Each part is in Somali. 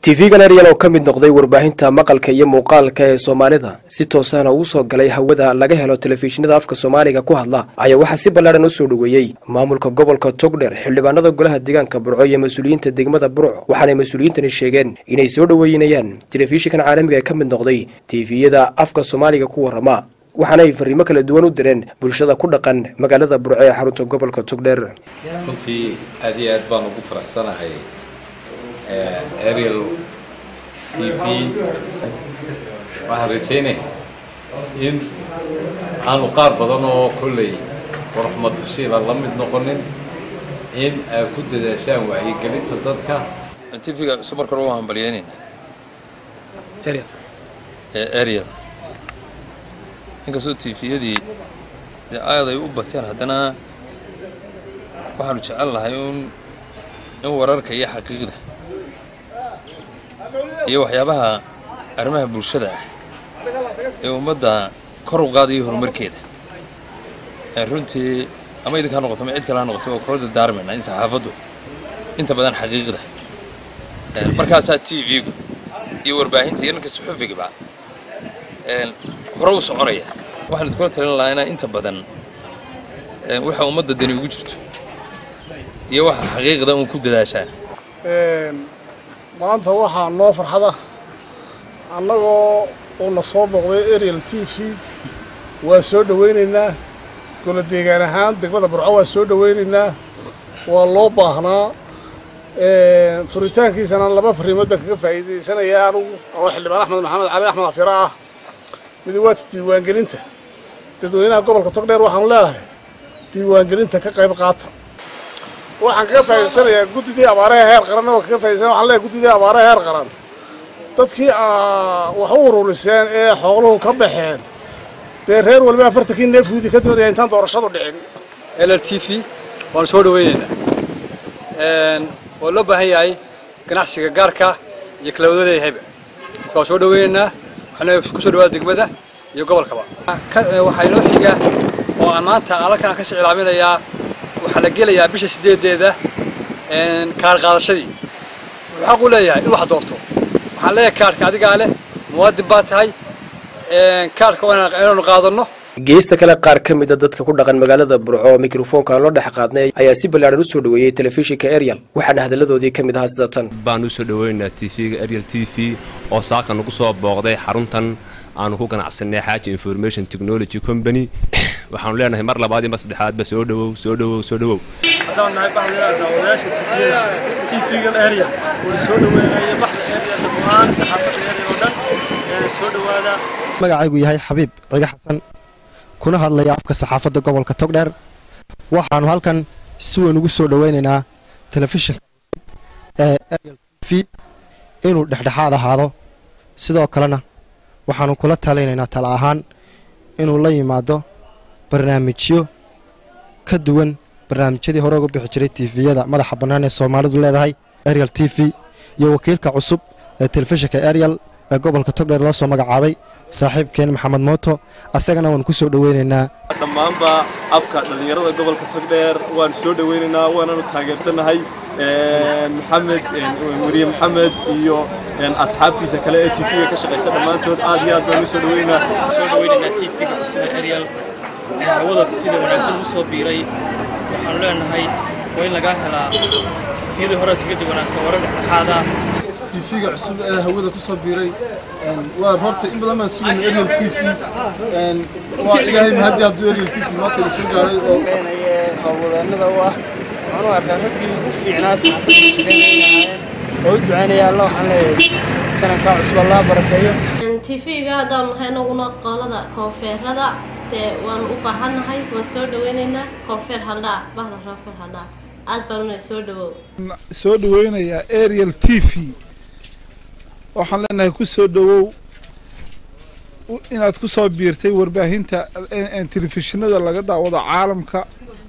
tv-gan eryal oo ka mid noqday warbaahinta maqalka iyo muuqaalka ee soomaalida si toosana uu soo galay hawada laga helo telefishinada afka soomaaliga ku hadla ayaa waxaa si ballaadhan u soo dhoweeyey maamulka gobolka togdher xildhibaanada golaha deegaanka burco iyo mas-uuliyiinta degmada burco waxaanay mas-uuliyiintani sheegeen inay soo dhoweynayaan telefishinkan caalamiga ee ka mid noqday tiviyada afka soomaaliga ku warrama waxaana ay fariimo kala duwan u direen bulshada ku dhaqan magaalada burco ee xarunta gobolka togdher runtii aad iyo aad baan ugu faraxsanahay ariel t v waxaan rajaynaya in aanu qaar badan oo kolley warxmatashiila la mid noqonin in ay ku dadaashaan wacyigelinta dadka tvga cusub marka hore waan hambalyeynayna ariel inkastoo tviyadii dee aad ay u bateen haddana waxaanu jecel lahay un in wararka iyo xaqiiqda iyo waxyaabaha arrimaha bulshada ah ee ummadda kor u qaadaya horumarkeeda runtii ama idinka ha noqoto ama cid kale ha noqoto waa kula dardaarmayna in saxaafaddu inta badan xaqiiqda markaasaa t v-gu iyo warbaahinta iyo ninka suxufigaba hore u soconaya waxaan idinkula talin lahaa inaa inta badan waxa ummadda dani ugu jirto iyo waxa xaqiiqda uun ku dadaashaan maanta waxaa noo farxada annagoo uuna soo booqday ariel t v waa soo dhowaynaynaa gola deegaan ahaan degmada burco waa soo dhowaynaynaa waa loo baahnaa furitaankiisana laba fariimood baan kaga faa'iidaysanayaa anugu oo xildhibaan axmed maxamed cali axmed afira ah mid waata diiwaangelinta dadweynaha gobolka togdheer waxaanu leenahay diiwaangelinta ka qayb qaata waxaan kaga faa'idaysanayaa guddidii abaaraha heer qaran oo kaga faa'idaysana waxaan leeyahay guddidii abaaraha heer qaran dadkii wax u ururiseen ee xooluhu ka baxeen dee reer waliba afartankii neefguudi ka doonaya intaan doorashadu dhicin l t v waanu soo dhawaynaynaa waa loo baahan yahay ganacsiga gaarka iyo kala wadada yahayba marka waan soo dhawaynaynaa waxaana ku soo dhawaada degmada iyo gobolkaba waxaa inoo xiga oo aan maanta alakan ka sicilaaminayaa waxaa la gelayaa bisha sideedeeda kaar qaadashadii wuxuu xaq u leeyahay in wax doorto waxaan leeyahay kaarhka adigaa leh muwaadin baa tahay kaarhka inaanu qaadanno geesta kale qaar ka mida dadka ku dhaqan magaalada burco oo mikrofoonka aan loo dhex qaadnay ayaa si ballaadhan u soo dhoweeyey telefishinka ariel waxaana hadalladoodii ka mid ahaa sida tan baan u soo dhoweynaynaa t v-ga ariel t v oo saaka nagu soo booqday xaruntan aanu ku ganacsanay xaaji information technology company waxaanu leenahay mar labaad iyo mar saddexaadba soo dhowow soo dhowow soo dhowow haddaan nahay baxdayada daawadayaasha tifiyada tv-gan area wala soo dhaweynaya baxda area dhammaan saxaafadda area oo dhan soo dhowaada magacaygu yahay xabiib ciga xasan kuna hadlaya afka saxaafadda gobolka togdheer waxaanu halkan si weyn ugu soo dhoweynaynaa telefishinka ee ariel t v inuu dhexdhexaad ahaado sidoo kalena waxaanu kula talinaynaa tala ahaan inuu la yimaado barnaamijyo ka duwan barnaamijyadii hore uga bixi jiray tifiyada madaxa bannaan ee soomaalidu leedahay ariel t v iyo wakiilka cusub ee telefishinka ariel ee gobolka togdheer loo soo magacaabay saaxiibkeen maxamed mooto asagana waan ku soo dhoweynaynaa dhammaanba afka dhallinyarada gobolka togdheer waan soo dhoweynaynaa waananu taageersannahay maxamed weriye maxamed iyo asxaabtiisa kale ee tv-ga ka shaqaysa dhammaantood aad iyo aad baan u soo dhoweynaynaa soo dhoweynaynaa tv-ga cusub ee ariel ee hawada sida wanaagsan u soo biiray waxaanu leenahay waa in lagaa helaa tifiyadii hore kaga duwanaata warar dhexdhexaada tv-ga cusub ee hawada ku soo biiray waa horta in badan baan sugayna ariel t v waa ilaahay mahadii hadduu ariel t v maanta la soo gaaray oo hawlwadeennada u ah waxaan u arkaa raggii ugu fiicnaa saxaafadda shaqaynayahaayeen oo u ducaynaya alla waxaan leeyahay janankaa cusub allaa barakeeyo tv-ga haddaanu nahay anaguna qolada koonfeerada dee waanu u baahannahay waan soo dhaweynaynaa koonfeer haldhaa bahda koonfeer haldhaa aad baanuna soo dhawow soo dhaweynayaa ariel t v waxaan leenahay ku soo dhowow inaad ku soo biirtay warbaahinta telefishinada laga daawado caalamka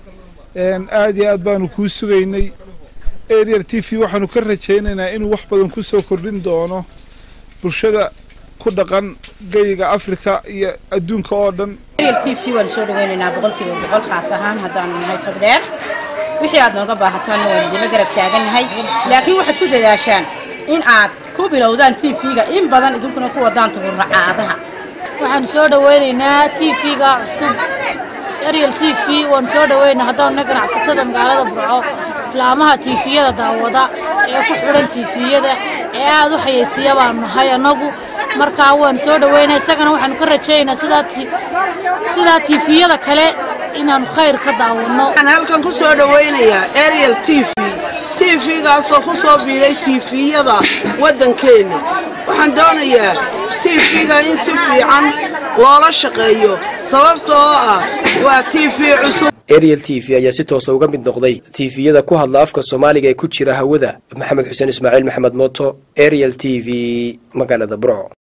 aad iyo aad baanu kuu sugaynay ariel t v waxaanu ka rajaynaynaa inuu wax badan ku soo kordhin doono bulshada ku dhaqan geyiga afrika iyo adduunka oo dhan ariel t v waan soo dhaweynaynaa boqolkiiba boqol khaas ahaan haddaanu nahay togdheer wixii aad nooga baahataanna waan idinla garab taagannahay laakiin waxaad ku dadaashaan in aad ku bilowdaan tv-ga in badan idinkuna ku wadaan taburracaadaha waxaan soo dhaweynaynaa t v-ga cusub ariel t v waan soo dhaweynaa haddaanna ganacsatada magaalada burco islaamaha tiifiyada daawada ee ku xidhan tiifiyada ee aada u xayeysiiya baanu nahay annagu markaa waan soo dhaweynaa isagana waxaanu ka rajaynaynaa sidaa sidaa tiifiyada kale inaanu khayr ka daawanno waxaan halkan ku soo dhaweynayaa ariel t v t v-gaasoo ku soo biiray tiifiyada waddankeenna waxaan doonayaa t v-ga in si fiican loola shaqeeyo sababtoo ah waa t v cusub ariel t v ayaa si toosa uga mid noqday tiifiyada ku hadla afka soomaaliga ee ku jira hawada maxamed xuseen ismaaciil maxamed mooto ariel t v magaalada burco